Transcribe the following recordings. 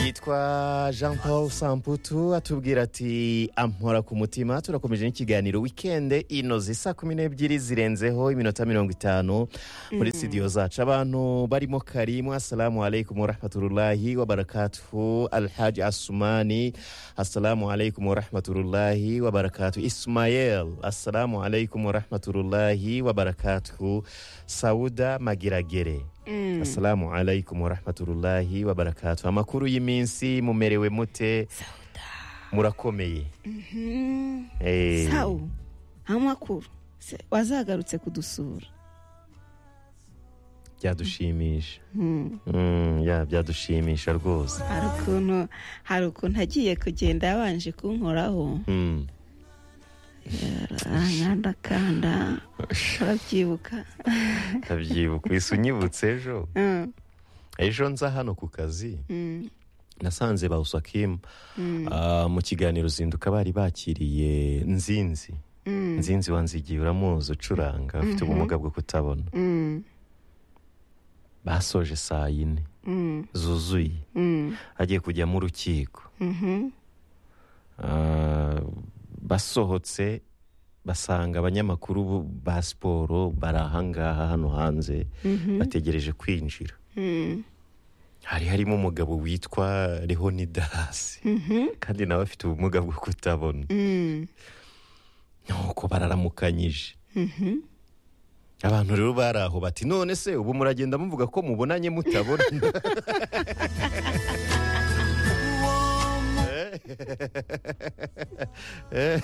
yitwa jean paul samputu atubwira ati ampora ku mutima turakomeje n'ikiganiro wikende inoze saa kumi n'ebyiri zirenzeho iminota mirongo itanu muri sitidiyo zacu abantu barimo karimu asalamu alaikum warahmatullahi wabarakatuhu alhaji asumani asalamu alaikum warahmatullahi wabarakatuhu ismayel asalamu alaikum warahmatullahi wabarakatuhu sauda magiragere asalamu alaikum warahmatullahi wabarakatuhu amakuru y'iminsi mumerewe mute murakomeye Eh, sawu amakuru se wazagarutse kudusura byadushimisha Mm, ya byadushimisha rwose hari ukuntu hari ukuntu agiye kugenda yabanje kunkoraho Mm. arankandakanda urabyibuka ndabyibuka wese unyibutse ejo Mm, ejo nza hano ku kazi mm, nasanze ba usakimu mu kiganiro zinduka bari bakiriye nzinzi mm, nzinzi wanzigiye uramuzi ucuranga ufite ubumuga bwo kutabona mm, basoje saa yine mm, zuzuye mm, agiye kujyamo urukiko mhm, Ah, basohotse basanga abanyamakuru bu- ba siporo bari ahangaha hano hanze bategereje kwinjira mm, hari harimo umugabo witwa leonidasi kandi nawe afite ubumuga bwo kutabona mm, nuko bararamukanyije abantu rero bari aho bati none se ubu muragenda muvuga ko mubonanye mutabona Eh,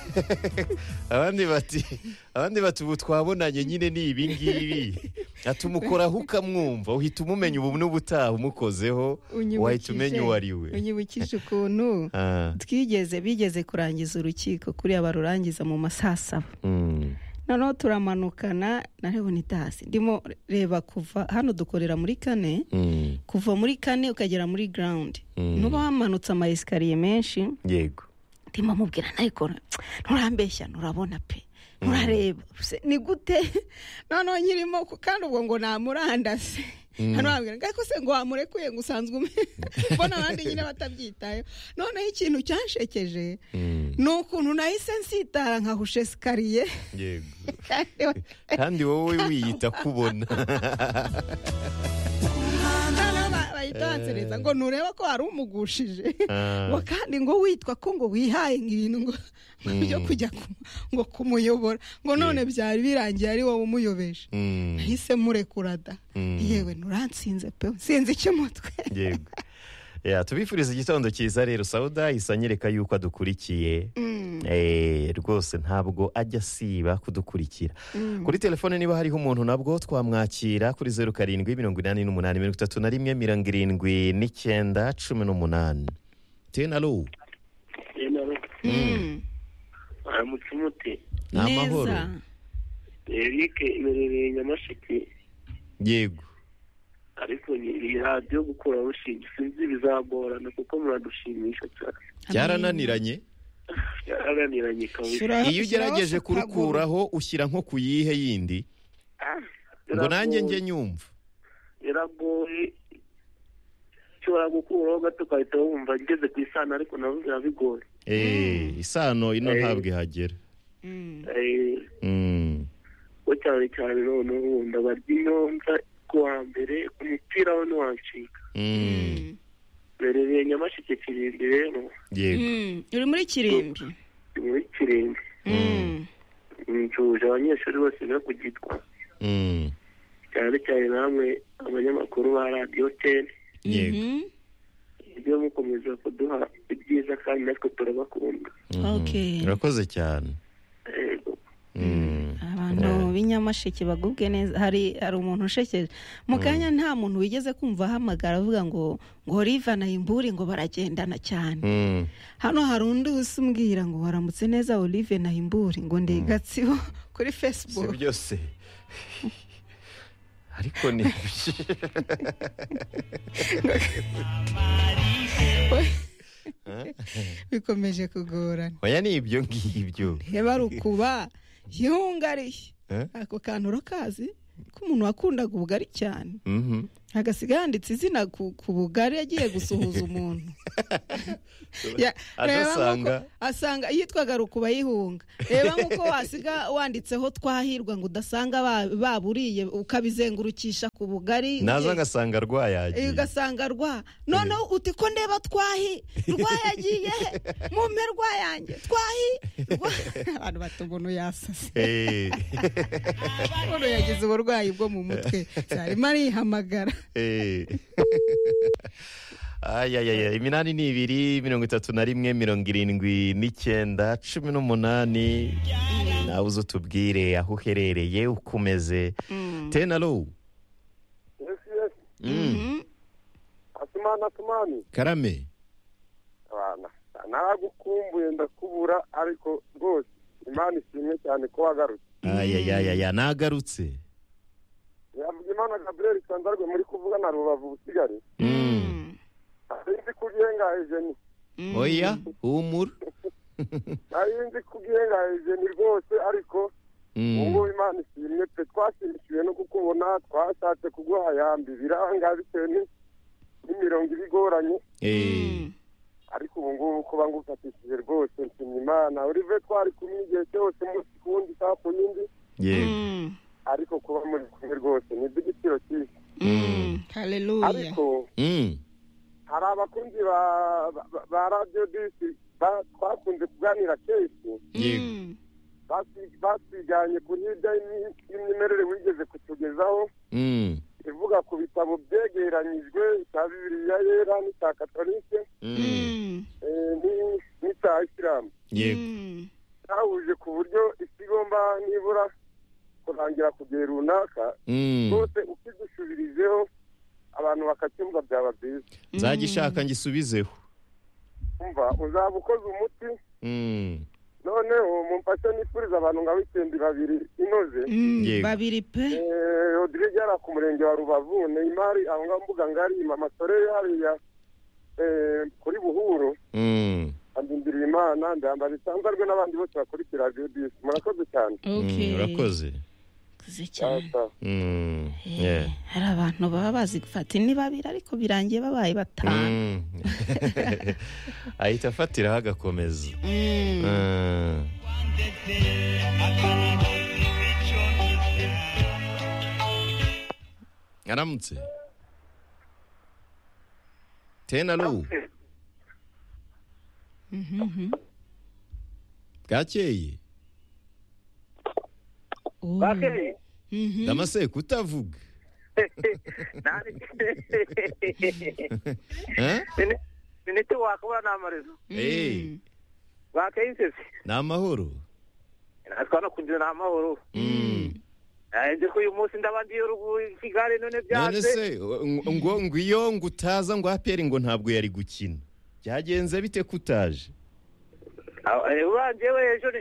abandi bati abandi bati ubu twabonanye nyine ni ibingibi atumukoraho ukamwumva uhita umumenya ubu n'ubutaha umukozeho wahita unyibukije- umenya uwo ari we unyibukije ukuntu Ah, twigeze bigeze kurangiza urukiko kuriya barurangiza mu masaa saba mm, noneho turamanukana na leonidasi ndimo reba kuva hano dukorera muri kane mm, kuva muri kane ukagera muri garawundi Mm. ntuba wamanutse amayesikariye menshi yego ndimo amubwira ariko nturambeshya nturabona pe nturareba Se, ni gute noneho nyirimo ku- kandi ubwo ngo namurandase ntamwambwira ngo ariko se ngo wamurekuye ngo usanzwe ume mbona abandi nyine batabyitayeho noneho ikintu cyanshekeje mm, ni ukuntu nahise nsitara nkahushe sikariye yego kandi wowe wiyita kubona noneho ba- bayitansereza ngo ntureba ko hari umugushije Ah. ngo kandi ngo witwa ko ngo wihaye ibintu ngo ngo byo kujya ku- ngo kumuyobora ngo none byari birangiye ari wowe umuyobeje Mm, nahise murekura da Mm. yewe nturansinze pe sinzi icyo umutwe yego Ya, tubifuriza igitondo cyiza rero sauda isa anyereka yuko adukurikiye Eh, rwose ntabwo ajya asiba kudukurikira kuri telefone niba hariho umuntu nabwo twamwakira kuri zeru karindwi mirongo inani n'umunani mirongo itatu na rimwe mirongo irindwi n'icyenda cumi n'umunani tenalo Mm. aramutse umuti ni amahoro Neza. eric iberereye nyamasheke yego ariko ni- iyi radiyo gukura rushinge sinzi bizagorana kuko muradushimisha cyane byarananiranye byarananiranye kabisa Shyira- iyo ugerageje shyiraho akaguru. kurukuraho ushyira nko ku yihe yindi Ah, ngo nanjye biragoye. njye nyumva biragoye ushobora gukuraho gato ugahita wumva ngeze ku isano ariko nabo biba bigoye Eh, isano ino Eh. ntabwo ihagera Mm. Eh, Mm, ko cyane cyane noneho wumva barya inyonza ku wa mbere umupira we ntiwacika mm, berereye nyamasheke kirindi rero yego Mm. uri muri kirimbi ni muri kirindi Mm. nshuhuje abanyeshuri bose no kugitwa Mm, cyane cyane namwe abanyamakuru ba radiyo teni yego Mhm. ibyo mukomeza kuduha ibyiza kandi natwe turabakunda Mhm. Okay. urakoze cyane Yego. Mm, abantu b'inyamasheke bagubwe neza hari hari umuntu ushekeje mu kanya nta muntu wigeze kumva ahamagara avuga ngo ngo rivana imburi ngo baragendana cyane mm, hano hari undi usumbwira ngo waramutse neza olive nahimburi ngo ndegatsibo kuri si facebook byose ariko ni bikomeje kugorana oya ni ibyo ngibyo reba rukuba yungariye Eh? ako kantu urakazi k'umuntu wakundaga ubugari cyane Mhm. agasiga yanditse izina ku ku bugari yagiye gusuhuza umuntu Ya, reba adasanga nk'uko- asanga yitwaga rukubayihunga reba nk'uko wasiga wanditseho twahirwa ngo udasanga ba- baburiye ukabizengurukisha ku bugari naza ugiye- agasanga Eh, rwayagiye ugasanga rwa noneho uti ko ndeba twahi rwayagiye mume rwayange twahi Rwa- abantu bata umuntu yasase Eh, umuntu yagize uburwayi bwo mu mutwe arimo arihamagara eh. Ay, ay, ay, ay, iminani ni ibiri mirongo itatu na rimwe mirongo irindwi n'icyenda cumi n'umunani nawe uze utubwire aho uherereye ukomeze tenaro asumani asumani karame abana naragukumbuye ndakubura ariko rwose imana ishimwe cyane ko wagarutse ayayayaya nagarutse yavuga imana gabriel sandarwe muri kuvuga na rubavu busigari Mm. ntarinzi ko ugiye ngaha ijeni oya humura ntarinzi ko ugiye ngaha ijeni rwose ariko Mm. ubu ngubu imana ishimwe pe twashimishiwe no kukubona twashatse kuguha yambi biranga bitewe ni- n'imirongo ibigoranye Eh, ariko ubu ngubu kuba ngufatishije rwose nshimye imana urive twari kumwe igihe cyose umunsi ku wundi isaha ku yindi yego ariko kuba muri kumwe rwose ni iby'igiciro cyinshi haleluya ariko Mm. hari abakunzi ba- ba- ba radiyo disi ba- twakunze kuganira kenshi yego basi- basiganye ku hirya y'imi- y'imyemerere wigeze kutugezaho Mm. ivuga ku bitabo byegeranyijwe cya bibiliya yera n'icya katolike Mm. eh, ni- n'icya isilamu yego cyahuje ku buryo isi igomba nibura kurangira ku gihe runaka Mm. rwose ukigusubirijeho abantu bakacyumva byaba byiza nzagishaka ngisubizeho umva uzaba ukoze umuti Mm. noneho mumfashe nifuriza abantu nka wikendi babiri inoze Yego. babiri pe Eh, Rodrigue yari ku murenge wa Rubavu Neymar aho ngaho mbuga ngari mama Sore hariya eh, kuri Buhuro Mm. andindiriye Imana ndambara isanzarwe n'abandi bose bakurikira Radio Disi murakoze cyane Mm, Okay. urakoze Kuze cyane Asa. Mm. Eh, Yeah. hari abantu baba bazi gufata ni babiri ariko birangiye babaye batanu Mm. ahita afatiraho agakomeza Mm. Mm. aramutse tenaro Mhm. bwakeye Oh. Bakeye. Mhm. damaseko utavuga Eh? miniti wakuba ni amarezo Eh, bakeye insesi ni amahoro natwa no kugira ni amahoro Mm. nzi ko uyu munsi ndaba ndiye ruguru i kigali none none byanze se ngo- ngo ngo iyo ngo utaza ngo aperi ngo ntabwo yari gukina byagenze bite ko utaje urangiye we ejo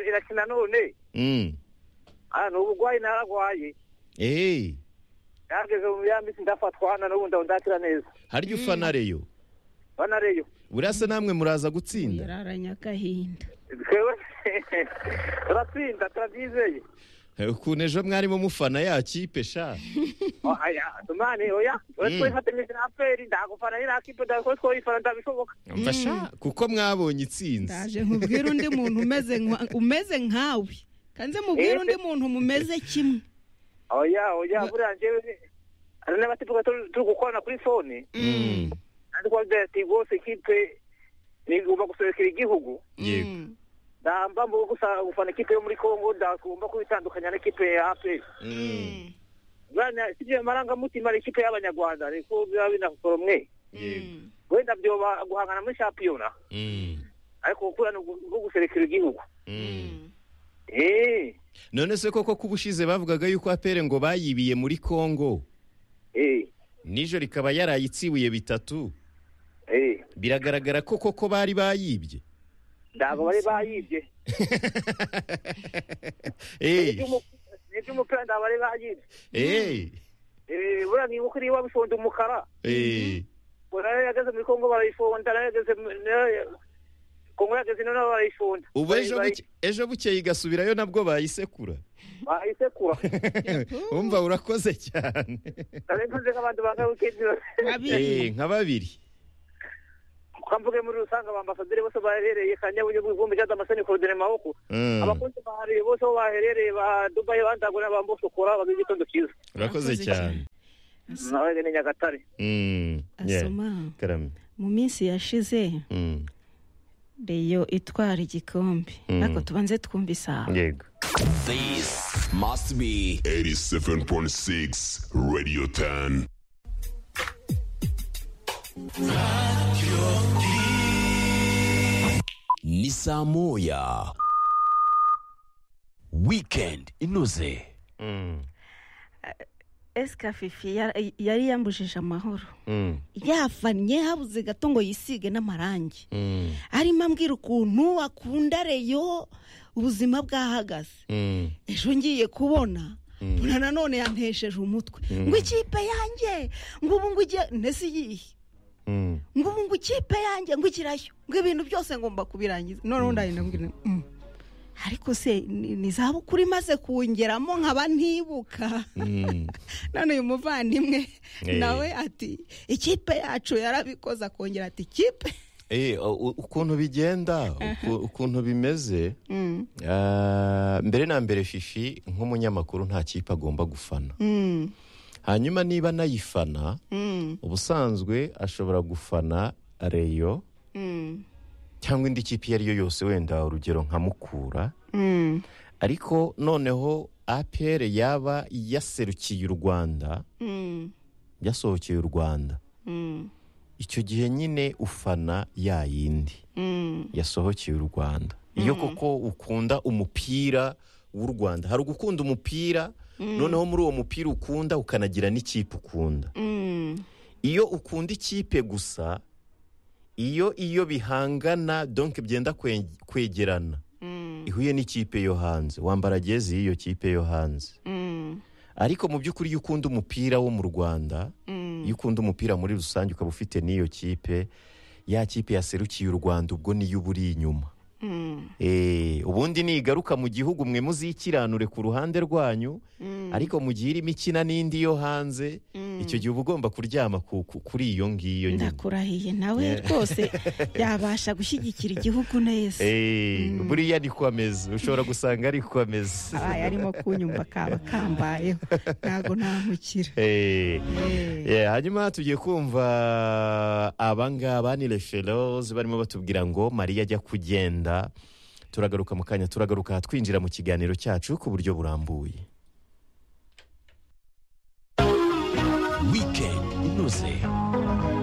irakina none Mm. Ah, ni ubugwayi naragwaye Eh, yageze mu ya minsi ndafatwa hano n'ubu ndakira neza harya ufana reyo banareyo burasa namwe muraza gutsinda yararanye agahinda twewe turatsinda turabyizeye ukuntu ejo mwarimo mufana ya kipe sha Oh, aya, tumani oya we Mm. twifatanyije na aperi ndagufana ni nakipe ndako twoyifana ndabishoboka Umva sha kuko mwabonye itsinzi ndaje nkubwire undi muntu umeze nka- umeze nkawe kanze mubwire undi muntu mumeze kimwe oya oya buriya njyewe ni- hari n'abatifuka turi turi gukorana kuri fone Mm. kandi kuba byagira ati rwose ikipe nigomba guserekera igihugu yego Mm. ndamba mu gusa gufana ikipe yo muri congo ndagomba kubitandukanya n'ikipe ya aperi Mm. bwana sibyo marangamutima ari ikipe y'abanyarwanda ariko biba binakora umwe yego wenda byoba guhangana muri shampiyona Mm. ariko gukura ni uko guserekera igihugu Mm. eee none se koko ko ubushize bavugaga yuko apere ngo bayibiye muri kongo eee nijo rikaba yarayitsibuye bitatu eee biragaragara ko koko bari bayibye ntabwo bari bayibye Eh, ni iby'umupira ntabwo bari bayibye eh, eee buriya nibuka iriya wabifonda umukara eh, ngo nayo yageze muri kongo barayifonda nayo yageze mu- nayo ya- kongo yageze noneho barayifunda ubu ejo buke- ejo bukeye igasubirayo nabwo bayisekura bayisekura wumva urakoze cyane nari ntunze nk'abantu bangabukindiro Eh, babiri nka babiri twamvuge muri rusange abambasaderi bose baherereye kanyabunyu ivumbi cyangwa amasoni korodere maboko Mm, abakunzi bahari bose aho baherereye ba dubayi bandagura bambusukura bagize igitondo cyiza urakoze Urakoze cyane nawe ni nyagatare Mm, yeah, asoma karame mu minsi yashize Mm, reyo itwara igikombe Mm. ariko tubanze twumve isaha yego This must be 87.6 Radio 10. ni saa moya weekend inoze Mm, esika fifi yar- yari yambujije amahoro mm, yavanye habuze gato ngo yisige n'amarangi mm, arimo ambwira ukuntu akunda reyo ubuzima bwahagaze mm, ejo ngiye kubona mbona nanone yantesheje umutwe ngo ikipe yanjye ngo ubu ngo igiye ntese iyihe mm. ngo ubu ngo ikipe yanjye ngo ikirayo ngo ibintu byose ngomba kubirangiza noneho ndabona ariko se ni ni izabukuru imaze kungeramo nkaba ntibuka Mm. none uyu muvandimwe Eh. nawe ati ikipe yacu yarabikoze akongera ati ikipe Eh, u- ukuntu bigenda uku- ukuntu bimeze ah, mbere na mbere fifi nk'umunyamakuru nta kipe agomba gufana Mm, hanyuma niba anayifana mm, ubusanzwe ashobora gufana reyo mm, cyangwa indi kipe iyo ari yo yose wenda urugero nka mukura mm, ariko noneho apr yaba yaserukiye u rwanda mm, yasohokeye u rwanda mm, icyo gihe nyine ufana ya yindi mm. yasohokeye u rwanda iyo koko ukunda umupira w'u rwanda hari ugukunda umupira noneho muri uwo mupira ukunda ukanagira n'ikipe ukunda Mm, iyo ukunda ikipe gusa iyo iyo bihangana donke byenda kwe- kwegerana mm, ihuye n'ikipe yo hanze wambara jezi y'iyo kipe yo hanze mm, ariko mu by'ukuri iyo ukunda umupira wo mu rwanda mm. iyo ukunda umupira muri rusange ukaba ufite n'iyo kipe ya kipe yaserukiye u rwanda ubwo niyo uba uri inyuma Mm, Eh, ubundi nigaruka mu gihugu mwe muzikiranure ku ruhande rwanyu ariko mu gihe irimo ikina n'indi yo hanze icyo gihe uba ugomba kuryama ku- ku- kuri iyo ngiyo nyine ndakurahiye nawe rwose yabasha gushyigikira igihugu neza Eh, buriya ni ko ameze ushobora gusanga ari ko ameze abaye arimo kunyumva kaba kambayeho ntabwo namukira Eh, Eh. eh, hanyuma tugiye kumva abangaba ni referoze barimo batubwira ngo mariya ajya kugenda turagaruka mu kanya turagaruka twinjira mu kiganiro cyacu ku buryo burambuye weekend inoze